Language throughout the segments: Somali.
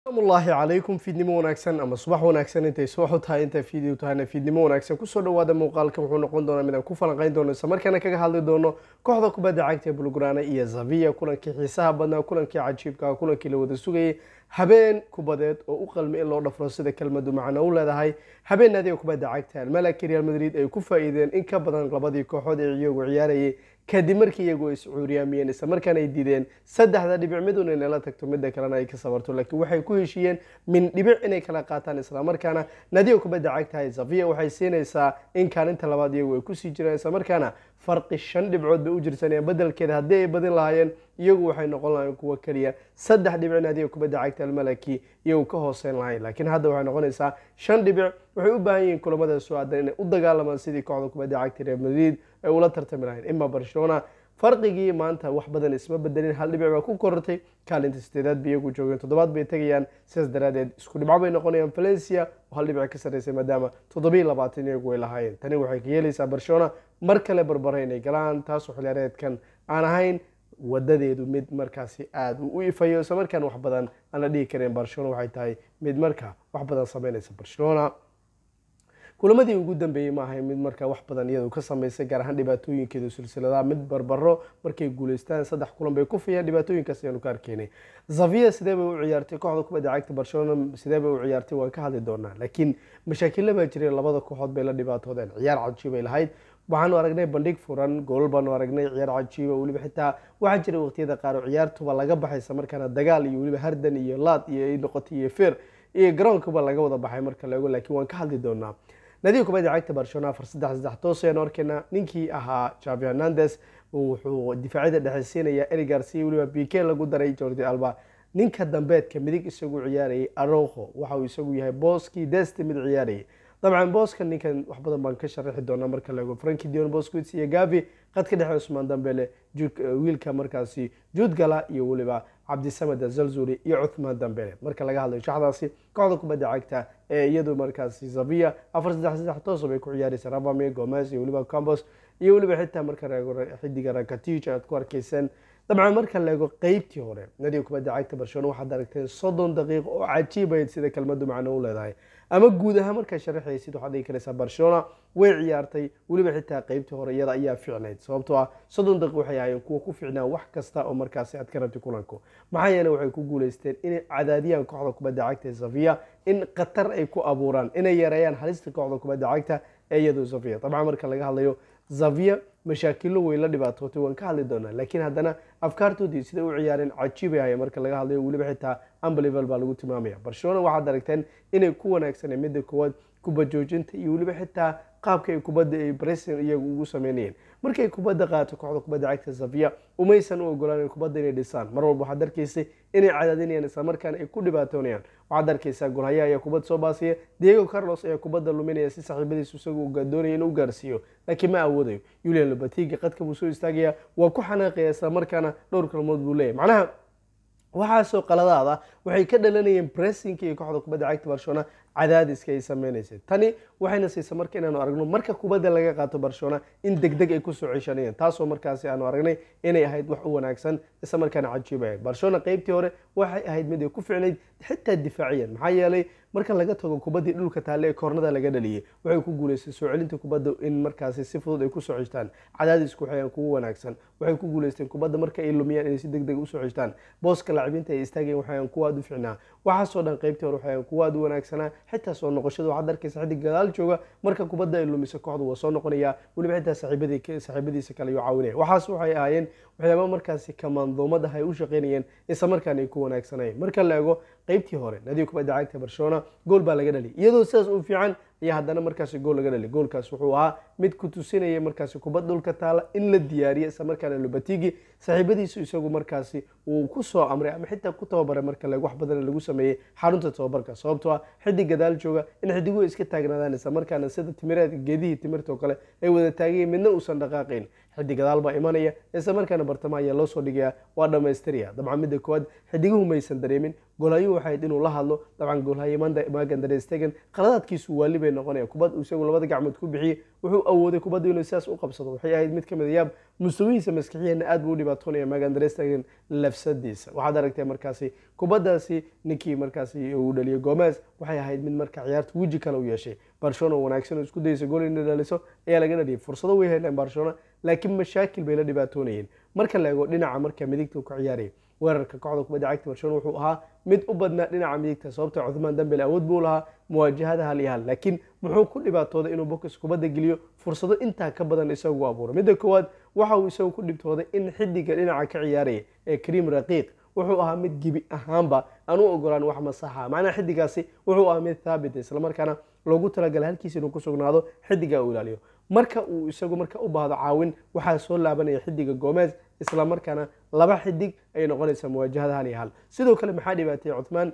asalaamullaahi calaykum fiidnimo wanaagsan ama subax wanaagsan intay subax u tahay intay fiidii u tahayna fiidnimo wanaagsan kusoo dhawaada muuqaalka wuxuu noqon doonaa midaan ku falanqayn doono isla markaana kaga hadli doono kooxda kubadda cagta ee bulgurana iyo zaviya kulankii xiisaha badnaa kulankii cajiibka kulankii la wada sugayay habeen kubadeed oo u qalmi in loo dhafro sida kelmadu macno u leedahay habeen naadiga kubadda cagta almalaki real madrid ay ku faa'iideen in ka badan labadii kooxood ee iyagu ciyaarayay kadib markii iyagu ay iscuuriyaamiyeen isla markaana ay diideen saddexda dhibic midun inay la tagto midda kalena ay ka sabarto laakiin waxay ku heshiiyeen min dhibic inay kala qaataan isla markaana naadiga kubadda cagtahay zaviya waxay siinaysaa in kaalinta labaad iyagu ay kusii jiraan isla markaana farqi shan dhibcood bay u jirsanayaan bedelkeeda haddii ay badin lahaayeen iyagu waxay noqon lahayen kuwo keliya saddex dhibic naadiga kubadda cagta almalaki iyagu ka hooseyn lahayn laakiin hadda waxay noqonaysaa shan dhibic waxay u baahan yihiin kulamada soo aadan inay u dagaalamaan sidii kooxda kubadda cagta real madrid ay ula tartami lahayn ima barcelona farqigii maanta wax badan isma bedelin hal dhibic baa ku korortay kaalinta sideedaad bay iyagu joogeen toddobaad bay tegayaan sidaas daraadeed isku dhibco bay noqonayaan valencia oo hal dhibic ka sarreysay maadaama toddobiyi labaatan iyagu ay lahaayeen tani waxay ka yeelaysaa barcelona mar kale barbara inay galaan taasoo xiliyaareedkan aan ahayn wadadeedu mid markaasi aada u ifayo isla markaan wax badan aan la dhihi karin barcelona waxay tahay mid markaa wax badan sameynaysa barcelona kulamadii ugu dambeeyey ma ahay mid markaa wax badan iyadu ka sameysay gaar ahaan dhibaatooyinkeedu silsiladaha mid barbaro markay guuleystaan saddex kulan bay ku fiyaan dhibaatooyinkaas ayaanu ka arkeynay zavia sidee bay u ciyaartay kooxda kubadda cagta barcelona sidee bay u ciyaartay waan ka hadli doonaa laakiin mashaakilla baa jiray labada kooxood bay la dhibaatoodeen ciyaar cajiibay lahayd waxaanu aragnay bandhig furan goolal baanu aragnay ciyaar cajiiba weliba xitaa waxaa jira waqtiyada qaar oo ciyaartuba laga baxaysa markaana dagaal iyo weliba hardan iyo laad iyo ay noqotay iyo feer iyo garoonkuba laga wada baxay marka laego laakiin waan ka hadli doonaa naadiga kubadda cagta barcelona afar saddex saddex toos ayaan arkayna ninkii ahaa javi hernandes wuxuu difaacyada dhexeysiinaya eri garcia weliba bike lagu daray jordi alba ninka dambeedka midig isagu ciyaarayay aroho waxa uu isagu yahay booskii deste mid ciyaarayay dabcan booska ninkan wax badan baan ka sharaxi doonaa marka laego franki dion bosquits iyo gavi qadka dhexe cusmaan dambele wiilka markaasi juudgala iyo weliba cabdisamed azalzuri iyo cuthmaan dambele marka laga hadlayo shaxdaasi kooxda kubadda cagta ee iyadu markaasi zavia afar saddex saddex toosa bay ku ciyaaraysa rabame gomez iyo weliba campos iyo weliba xitaa marka laego xidiga rakatij aad ku arkayseen dabcan marka laego qeybtii hore nadiga kubadda cagta barcelona waxaad aragteen soddon daqiiqo oo cajiibayd sida kelmadu macno u leedahay ama guud ahaan markaa sharaxaysid waxaad dhigi karaysaa barcelona way ciyaartay weliba xitaa qeybtii hore iyada ayaa ficnayd sababtoo ah soddon daqiiq waxay ahaayeen kuwa ku ficnaa wax kasta oo markaasi aad ka rabtay kulanku maxaa yeele waxay ku guuleysteen inay cadaadiyaan kooxda kubadda cagta ee zavia in qatar ay ku abuuraan inay yareeyaan halista kooxda kubadda cagta ee iyadu zavia dabcan marka laga hadlayo zavia mashaakilo way la dhibaatootay waan ka hadli doonaa laakiin haddana afkaartoodii siday u ciyaareen cajiibay ahaye marka laga hadlayo weliba xitaa unbelival baa lagu tilmaamaya barcelona waxaad aragteen inay ku wanaagsaneen midda koowaad kuba joojinta iyo weliba xitaa qaabka ay kubadda ay bresin iyagu ugu sameynayeen markay kubadda qaato kooxda kubadda cagta zavia umaysan u ogolaan kubadda inay dhisaan mar walba waxaad arkaysay inay cadaadinayaan isla markaana ay ku dhibaatoonayaan waxaad arkaysaa golhaya ayaa kubad soo baasaya diego carlos ayaa kubadda luminaya si saaxiibadiisu isagu doonaya inuu gaarsiiyo laakiin ma awoodayo yulian lobatiga qadka buu soo istaagaya waa ku xanaaqaya isla markaana dhowr kalmood buu leeyahy macnaha waxaasoo qaladaada waxay ka dhalanayeen bressinka iyo kooxda kubadda cagta barcelona cadaadiska ay sameynaysay tani waxayna siisa marka inaanu aragno marka kubadda laga qaato barcelona in deg deg ay kusoo ceshanayeen taasoo markaasi aanu aragnay inay ahayd wax u wanaagsan isla markaana cajiib ahayd barcelona qeybtii hore waxay ahayd mid ay ku ficnayd xitaa difaaciyan maxaa yeelay marka laga tago kubaddii dhulka taalle ee koornada laga dhaliyay waxay ku guuleystay soo celinta kubadda in markaasi si fudud ay kusoo ceshtaan cadaadisku waxayaan kugu wanaagsan waxay ku guuleysteen kubadda marka ay lumiyaan inay si deg deg usoo ceshtaan booska laacibinta ay istaageen waxayaan kuwa aad u ficnaa waxaasoo dhan qeybtii hore waxayaan kuwa aad u wanaagsanaa xitaa soo noqoshada waxaad arkaysa xidig gadaal jooga marka kubadda ay lumiso kooxdu waa soo noqonaya weliba xitaa saaxiibadiisa kale ayuu caawinaya waxaas waxay ahaayeen waxyaaba markaasi kamandoomadaha ay u shaqeynayeen isla markaana ay ku wanaagsanayeen marka la ego qeybtii hore nadiga kubadda cagta barcelona gool baa laga dhaliyay iyadoo sidaas u fiican ayaa haddana markaasi gool laga dhaliy goolkaas wuxuu ahaa mid ku tusinaya markaasi kubad dhulka taala in la diyaariya isla markaana lobatigi saaxiibadiisu isagu markaasi uu ku soo amray ama xitaa ku tababaray marka leg wax badan lagu sameeyey xarunta tababarka sababtoo ah xidig gadaal jooga in xidiguhu iska taagnaadaan isla markaana sida timireed geedihii timirta oo kale ay wada taagayen midna uusan dhaqaaqayn xidig gadaal baa imanaya isla markaana bartamaha ayaa loo soo dhigaya waa dhamaystiraya dabcan midda koowaad xidiguhu maysan dareemin goolhayo waxay ahayd inuu la hadlo dabcan goolhaye magan darestegen qaladaadkiisu waali bay noqonaya kubad isagu labada gacmood ku bixiyey wuxuu awooday kubadda inuu sidaas u qabsado waxay ahayd mid kamid yaab mustawihiisa maskixiyeena aad buu u dhibaatoonaya magan darestegen lafsadiisa waxaad aragtay markaasi kubaddaasi ninkii markaasi uu dhaliyay gomez waxay ahayd mid marka ciyaarta weji kale u yeeshay barcelona wanaagsan oo isku dayeysa gool inay dhaliso ayaa laga dhaliyay fursado way heleen barcelona laakiin mashaakil bay la dhibaatoonayeen marka la eego dhinaca marka midigta ku ciyaaraya weerarka kooxda kubadda cagta barcelona wuxuu ahaa mid u badnaa dhinaca midigta sababta cuthmaan dambele awood buu lahaa muwaajahada hal iyo hal laakiin muxuu ku dhibaatooday inuu bokas kubadda geliyo fursado intaa ka badan isagu abuuro midda koowaad waxa uu isagu ku dhibtooday in xidiga dhinaca ka ciyaaraya ee kariim raqiiq wuxuu ahaa mid gebi ahaanba aan u ogolaan wax masaxa macnaha xidigaasi wuxuu ahaa mid thaabit islamarkaana loogu talagalay halkiisa inuu ku sugnaado xidiga uu ilaaliyo marka uu isagu marka u baahdo caawin waxaa soo laabanaya xidiga gomez islamarkaana laba xidig ayay noqonaysaa muwaajahada hal iyo hal sidoo kale maxaa dhibaatay cuthmaan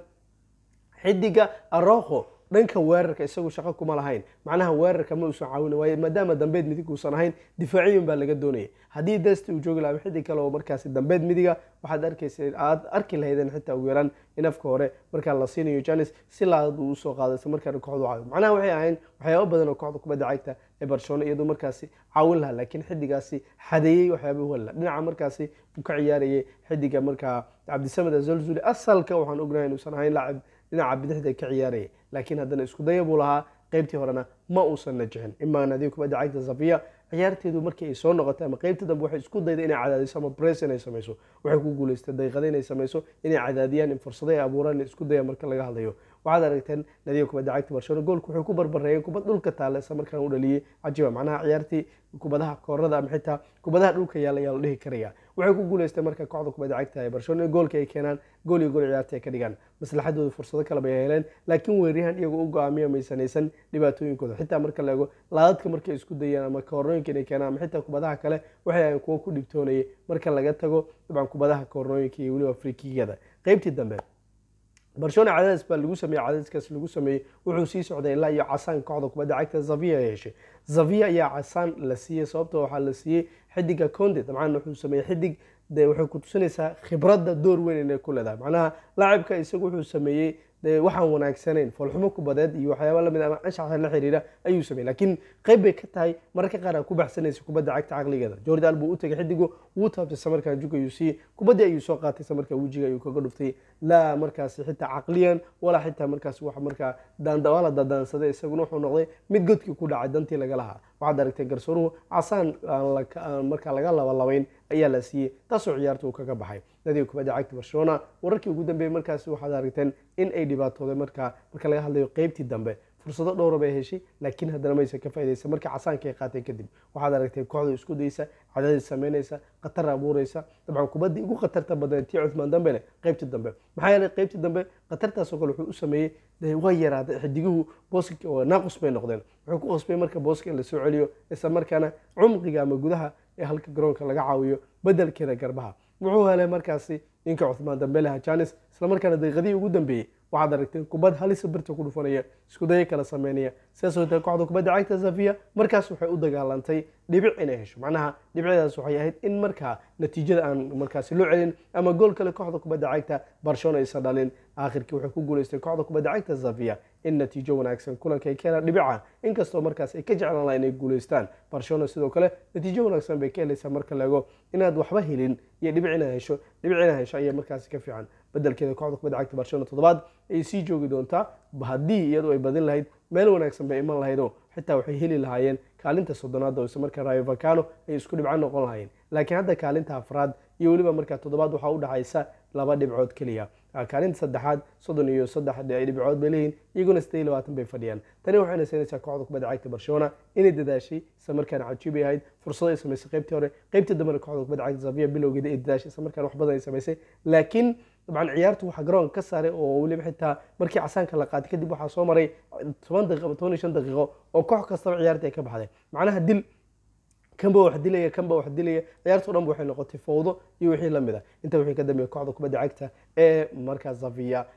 xidiga arokho dhanka weerarka isagu shaqo kuma lahayn macnaha weerarka ma uusan caawina waaye maadaama dambeed midig uusan ahayn difaaciyun baa laga doonayay haddii desti uu joogi lahaa xidig kale oo markaasi dambeed midiga waxaad arkaysa aad arki lahaydeen xitaa ugu yaraan in afka hore markaa la siinayo janis si laad uu usoo qaado isla markaana kooxdu caawiyo macnaha waxay ahayn waxyaabo badan oo kooxda kubadda cagta ee barcelona iyadoo markaasi caawin lahaa laakiin xidigaasi xadeeyey waxyaaba walla dhinaca markaasi uu ka ciyaarayay xidiga markaa cabdisamed azalzuli asalka waxaan ognahay inuusan ahayn laacib dhinaca bidixda ka ciyaaraya laakiin haddana isku daya buu lahaa qeybtii horena ma uusan najixin imaa nadiga kubadda cagta zafiya ciyaarteedu markii ay soo noqotay ama qeybta dambe waxay isku dayda inay cadaadiso ama bress inay samayso waxay ku guuleystay daqiiqada inay samayso inay cadaadiyaan in fursado ay abuuraan isku daya marka laga hadlayo waxaad aragteen nadiga kubadda cagta barcelona goolku wuxuu ku barbareeyeen kubad dhulka taalla isla markaan u dhaliyey cajiba macnaha ciyaartii kubadaha koorada ama xitaa kubadaha dhulka yaalla ayaa la dhihi karaya waxay ku guuleystay marka kooxda kubadda cagta ee barcelona goolka ay keenaan gool iyo gool ciyaarta ay ka dhigaan maslaxadooda fursado kale bay heleen laakiin weeryahan iyagoo u go-aamiya maysanaysan dhibaatooyinkooda xitaa marka la eego laadadka markay isku dayaan ama koornooyinka inay keenaan ama xitaa kubadaha kale waxay ahayn kuwo ku dhibtoonayay marka laga tago dabcan kubadaha koornooyinka iyo weliba frikigada qeybtii dambe barcelona cadaadis baa lagu sameeyey cadaadiskaas lagu sameeyey wuxuu sii socday ilaa iyo casaan kooxda kubadda cagta zavia ay heshay zavia ayaa casaan la siiyey sababtoo waxaa la siiyey xidiga conde dabcan wuxuu sameeyey xidig de waxay ku tusinaysaa khibradda door weyn inay ku leedahay macnaha laacibka isagu wuxuu sameeyey de waxaan wanaagsanayn foolxumo kubadeed iyo waxyaaba lamid ama anshaxa la xiriira ayuu sameeyey laakiin qayb bay ka tahay mararka qaar aa ku baxsanaysa kubadda cagta caqligeeda jordi albu u tegay xidigu wuu taabtay samarkaa juga ayuu siiyey kubaddii ayuu soo qaatay samarkaa wejiga ayuu kaga dhuftay laa markaasi xitaa caqliyan walaa xitaa markaas wax markaa daandawala dadaansaday isaguna wuxuu noqday mid godkii ku dhacay dantii laga lahaa waxaad aragtay garsooruhu casaan aan markaa laga labalabayn ayaa la siiyey taasoo ciyaarta uu kaga baxay nadiga kubadda cagta barcelona wararkii ugu dambeeyey markaasi waxaad aragteen in ay dhibaatooday markaa marka laga hadlayo qeybtii dambe fursado dhowra bay heshay laakiin haddana maysan ka faa'idaysa markii casaanka ay qaateen kadib waxaad aragtay kooxda isku daysa cadaadis samaynaysa khatar abuuraysa dabcan kubaddii ugu khatarta badneed tii cuthmaan dambele qeybtii dambe maxaa yeelay qeybtii dambe khatartaasoo kale wuxuu u sameeyey waa yaraaday xidiguhu booska oo naaqus bay noqdeen wuxuu ku qasbay marka booska in lasoo celiyo isla markaana cumqiga ama gudaha ee halka garoonka laga caawiyo bedelkeeda garbaha wuxuu helay markaasi ninka cuthmaan dambele hajanis isla markaana daqiiqadii ugu dambeeyey waxaad aragteen kubad halisa birta ku dhufanaya isku dayo kala sameynaya sidaas oo tahay kooxda kubadda cagta zafiya markaas waxay u dagaalantay dhibic inay hesho macnaha dhibicdaas waxay ahayd in markaa natiijada aan markaasi loo celin ama gool kale kooxda kubadda cagta barcelona aysan dhalin aakhirkii waxay ku guuleystay kooxda kubadda cagta zafiya in natiijo wanaagsan kulanka ay keenaan dhibica inkastoo markaas ay ka jeclaan laha inay guuleystaan barcelona sidoo kale natiijo wanaagsan bay ka helaysaa marka laego inaad waxba helin iyo dhibic inaad hesho dhibic inaad hesho ayaa markaasi ka fiican bedelkeeda kooxda kubadda cagta barcelona toddobaad ay sii joogi doontaa haddii iyadu ay badin lahayd meel wanaagsan bay iman lahaydoo xitaa waxay heli lahaayeen kaalinta soddonaad oo isla markaa rayo vacano ay isku dhibco noqon lahaayeen laakiin hadda kaalinta afraad iyo weliba markaa toddobaad waxaa u dhaxaysa laba dhibcood keliya kaalinta saddexaad soddon iyo saddex dhibcood bay leeyihin iyaguna siddeed iyo labaatan bay fadhiyaan tani waxayna siinaysaa kooxda kubadda cagta barcelona inay dadaashay isla markaana cajiibay ahayd fursado ay samaysay qeybtii hore qeybtii dambena kooxda kubadda cagta zaviya bilowgeeda ay dadaashay isla markaana wax badan ay samaysay laakiin dabcan ciyaartu waxaa garoonka ka saaray oo weliba xitaa markii casaanka la qaatay kadib waxaa soo maray toban daqiiqo ama toban iyo shan daqiiqo oo koox kastaba ciyaartii ay ka baxday macnaha dil kanba wax dilaya kanba wax dilaya ciyaarto dhanba waxay noqotay fowdo iyo wixii lamid ah inta wixii ka dambeeya kooxda kubadda cagta ee markaa zaviya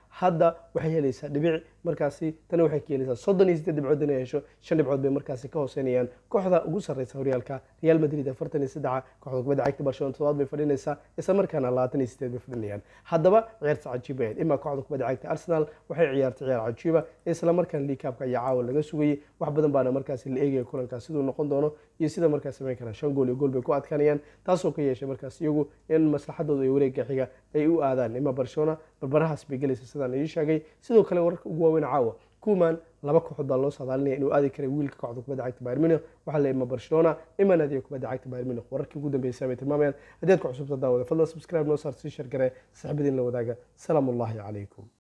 hadda waxay helaysaa dhibic markaasi tani waxay ka helaysaa soddon iyo siddeed dhibcood inay hesho shan dhibcood bay markaasi ka hooseynayaan kooxda ugu sarreysa horyaalka real madrid afartan iyo saddexa kooxda kubadda cagta barcelona toddobaad bay fadhinaysaa isla markaana labaatan iyo siddeed bay fadhinayaan haddaba ciyaarta cajiiba ahayd imaa kooxda kubadda cagta arsenal waxay ciyaartay ciyaar cajiiba isla markaana liikaabka ayaa caawa laga sugayay wax badan baana markaasi la eegaya kulankaas siduu noqon doono iyo sida markaas samayn karaan shan gool iyo gool bay ku adkaanayaan taasoo ka yeeshay markaas iyagu in maslaxadooda iyo wareegga xiga ay u aadaan ima barcelona barbarahaas bay gelaysa sidaan ii sheegay sidoo kale wararka ugu waaweyn caawa kuman laba kooxood baa loo saadaalinaya inuu aadi karay wiilka kooxda kubadda cagta bayr munich waxaa la ima barcelona ima naadiga kubadda cagta bayr munich wararkii ugu dambeysay bay tilmaamayaan haddii aad ku cusubta daawada fadlan subscribe noo saar sii share gare saxibadiin la wadaaga salaamu ullahi calaykum